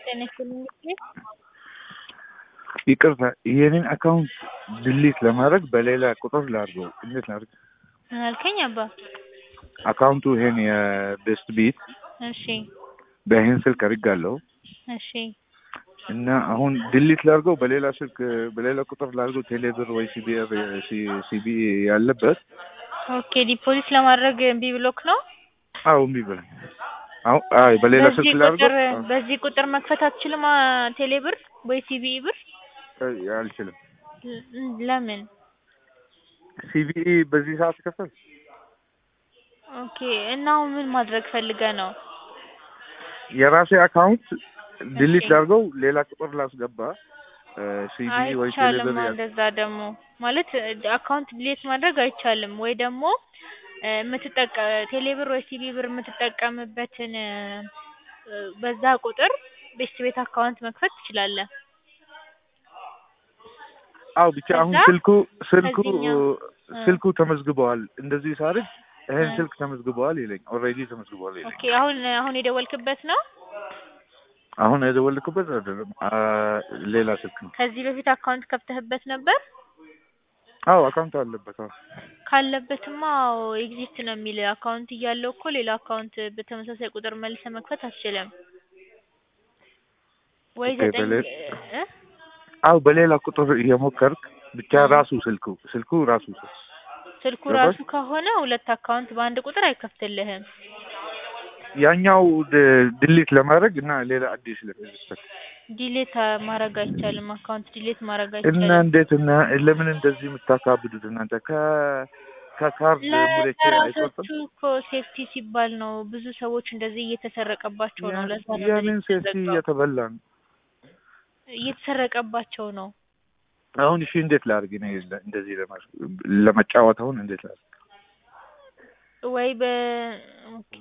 ጤና ይስጥልኝ እንግዲህ ይቅርታ የኔን አካውንት ድሊት ለማድረግ በሌላ ቁጥር ላድርገው። እንዴት ላድርግ? ምን አልከኝ አባ? አካውንቱ ይሄን የቤስት ቢት እሺ በይህን ስልክ አድርጋለሁ እሺ እና አሁን ድሊት ላድርገው በሌላ ስልክ በሌላ ቁጥር ላድርገው ቴሌብር ወይ ሲቢአር ሲቢ ያለበት ኦኬ ዲፖዚት ለማድረግ እምቢ ብሎክ ነው? አዎ እምቢ ብለኝ አሁን አይ በሌላ በዚህ ስልክ ላድርገው ቁጥር በዚህ ቁጥር መክፈት አትችልም አ ቴሌ ብር ወይ ሲቢኢ ብር? አይ፣ አልችልም። ል- ለምን? ሲቢኢ በዚህ ሰዓት ከፈል ኦኬ እና አሁን ምን ማድረግ ፈልገ ነው? የራሴ አካውንት ድሊት እሺ። ላድርገው ሌላ ቁጥር ላስገባ ሲቢኢ ወይ አይቻልም ቴሌብር ያ- እንደዛ ደግሞ ማለት አካውንት ዲሌት ማድረግ አይቻልም ወይ ደግሞ እ የምትጠቀ ቴሌብር ወይ ሲቢ ብር የምትጠቀምበትን እ በዛ ቁጥር ቤስት ቤት አካውንት መክፈት ትችላለህ። አው ብቻ አሁን ከዛ ስልኩ ስልኩ ከዚህኛው እ ስልኩ ተመዝግበዋል። እንደዚህ ሳርግ ይሄን እ ስልክ ተመዝግበዋል ይለኝ ኦልሬዲ ተመዝግበዋል ይለኝ። ኦኬ አሁን አሁን የደወልክበት ነው? አሁን የደወልክበት አይደለም አ ሌላ ስልክ ነው። ከዚህ በፊት አካውንት ከፍተህበት ነበር? አው አካውንት አለበት። አዎ ካለበትማ አዎ ኤግዚስት ነው የሚል አካውንት እያለው እኮ ሌላ አካውንት በተመሳሳይ ቁጥር መልሰህ መክፈት አትችልም። ወይ ኦኬ ዘጠኝ በሌ እ አው በሌላ ቁጥር እየሞከርክ ብቻ እ ራሱ ስልኩ ስልኩ ራሱ ስልክ ስልኩ ገባሽ? ራሱ ከሆነ ሁለት አካውንት በአንድ ቁጥር አይከፍትልህም። ያኛው ድ- ድሊት ለማድረግ እና ሌላ አዲስ ለመክፈት ዲሌት ማድረግ አይቻልም። አካውንት ዲሌት ማድረግ እና አይቻልም። እንዴት እና ለምን እንደዚህ የምታካብዱት እናንተ ከ ከካርድ ሙሌቼ ለራሳችሁ አይቆርጥም? እኮ ሴፍቲ ሲባል ነው። ብዙ ሰዎች እንደዚህ እየተሰረቀባቸው ነው። ያ- ለዛ ነው እንደዚህ ያንን ሴፍቲ የተዘጋው። እየተበላ ነው። እየተሰረቀባቸው ነው። አሁን እሺ እንዴት ላድርግ እኔ ለ- እንደዚህ ለማስ ለመጫወት አሁን እንዴት ላድርግ? ወይ በ ኦኬ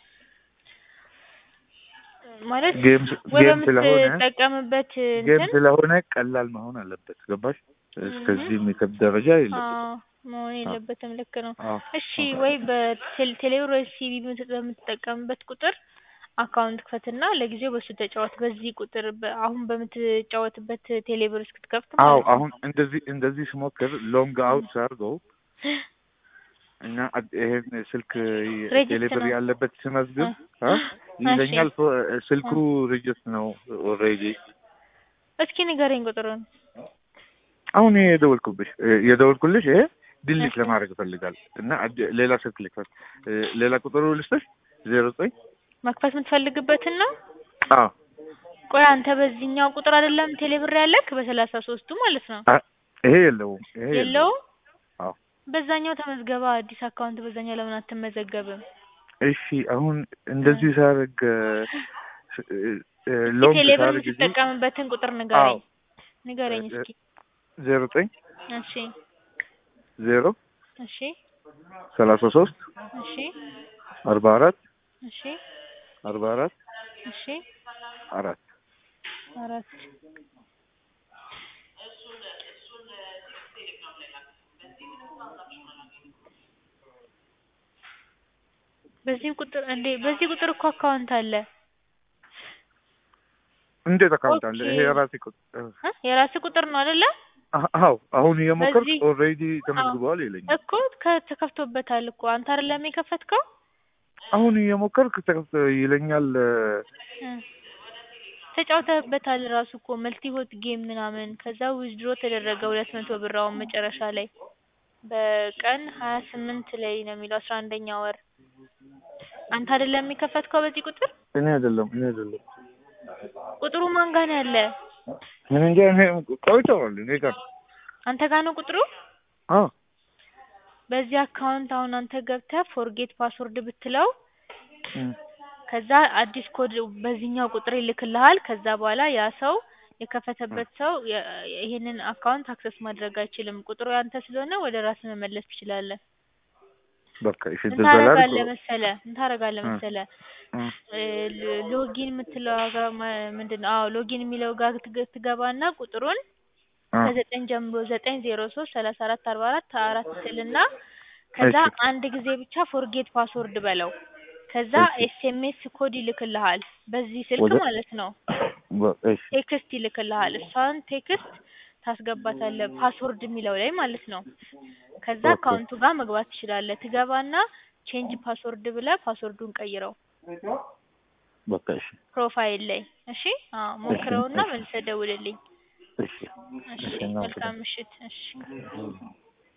ማለት ጌም ስ- ጌም ስለሆነ ወደምትጠቀምበት ጌም እንትን ስለሆነ ቀላል መሆን አለበት። ገባሽ? እስከዚህ የሚከብድ ደረጃ የለበትም። አዎ መሆን አዎ የለበትም። ልክ ነው። አዎ እሺ አዎ። ወይ በቴሌብር ወይ ሲቢ በምትጠቀምበት ቁጥር አካውንት ክፈትና ለጊዜው በሱ ተጫወት። በዚህ ቁጥር በ- አሁን በምትጫወትበት ቴሌብር እስክትከፍት አዎ ማለት ነው። አሁን እንደዚህ እንደዚህ ስሞክር ሎንግ አውት አድርገው እና አድ- ይሄን ስልክ ሬጅስት ቴሌብር ነው። ያለበት ስመዝግብ እ አ እሺ ይለኛል ፎ- ስልኩ እ ሪጅስት ነው ኦልሬዲ። እስኪ ንገረኝ ቁጥሩን። አሁን ይሄ የደወልኩብሽ የደወልኩልሽ ይሄ ድሊት እሺ ለማድረግ እፈልጋለሁ እና አድ- ሌላ ስልክ ልክፈት እ ሌላ ቁጥሩ ልስጥሽ ዜሮ ዘጠኝ መክፈት የምትፈልግበትን ነው። አዎ ቆይ አንተ በዚህኛው ቁጥር አይደለም ቴሌብር ያለክ በሰላሳ ሶስቱ ማለት ነው አ- ይሄ የለውም ይሄ የለውም። የለውም? አዎ በዛኛው ተመዝገባ አዲስ አካውንት በዛኛው ለምን አትመዘገብም? እሺ አሁን እ እንደዚህ ሳደርግ እስኪ ሎንግ ቴሌብር ሳደርግ እዚህ የምትጠቀምበትን ቁጥር አዎ ንገረኝ ንገረኝ እስኪ። ዜሮ ዘጠኝ እሺ ዜሮ እሺ ሰላሳ ሶስት እሺ አርባ አራት እሺ አርባ አራት እሺ አራት አራት በዚህ ቁጥር እንዴ በዚህ ቁጥር እኮ አካውንት አለ። እንዴት አካውንት አለ? ኦኬ ይሄ የራሴ ቁጥር እ የራስህ ቁጥር ነው አይደለ? አ- አዎ አሁን እየሞከርኩ በዚህ ኦልሬዲ አዎ ተመዝግበዋል ይለኛል። እኮ ከ- ተከፍቶበታል እኮ አንተ አይደለም የከፈትከው? አሁን እየሞከርኩ ተከፍቶ ይለኛል። እ ተጫውተህበታል ራሱ እኮ መልቲ ሆት ጌም ምናምን ከዛ ዊዝድሮ ተደረገ ሁለት መቶ ብር አሁን መጨረሻ ላይ በቀን ሀያ ስምንት ላይ ነው የሚለው አስራ አንደኛ ወር አንተ አይደለም የከፈትከው በዚህ ቁጥር? እኔ አይደለም እኔ አይደለም ቁጥሩ ማን ጋር ነው ያለ? እኔ እንጃ እኔ ቆይተዋል እኔ ጋር አንተ ጋር ነው ቁጥሩ? አዎ በዚህ አካውንት አሁን አንተ ገብተህ ፎርጌት ፓስወርድ ብትለው እም፣ ከዛ አዲስ ኮድ በዚህኛው ቁጥር ይልክልሃል። ከዛ በኋላ ያ ሰው እም፣ የከፈተበት ሰው የ- ይሄንን አካውንት አክሰስ ማድረግ አይችልም። ቁጥሩ ያንተ ስለሆነ ወደ ራስህ መመለስ ትችላለህ። በቃ እሺ ምን እንደዛ ላድርግ። ታደርጋለህ መሰለህ ምን ታደርጋለህ እ መሰለህ እ እ ሎ- ሎጊን የምትለው ጋር ማ- ምንድን ነው? አዎ ሎጊን የሚለው ጋር ትገ- ትገባና ቁጥሩን እ ከዘጠኝ ጀምሮ ዘጠኝ ዜሮ ሶስት ሰላሳ አራት አርባ አራት አራት ትልና ከዛ እሺ አንድ ጊዜ ብቻ ፎርጌት ፓስወርድ በለው። ከዛ እሺ ኤስኤምኤስ ኮድ ይልክልሃል በዚህ ስልክ ወደ ማለት ነው። በ- እሺ ቴክስት ይልክልሃል። እሷን ቴክስት ታስገባታለህ ፓስወርድ የሚለው ላይ ማለት ነው። ከዛ ኦኬ። አካውንቱ ጋር መግባት ትችላለህ። ትገባና ቼንጅ ፓስወርድ ብለህ ፓስወርዱን ቀይረው በቃ እሺ ፕሮፋይል ላይ እሺ። አዎ ሞክረውና እሺ። መልሰህ ደውልልኝ። እሺ እሺ እሺ እናመሰግናለን። መልካም ምሽት። እሺ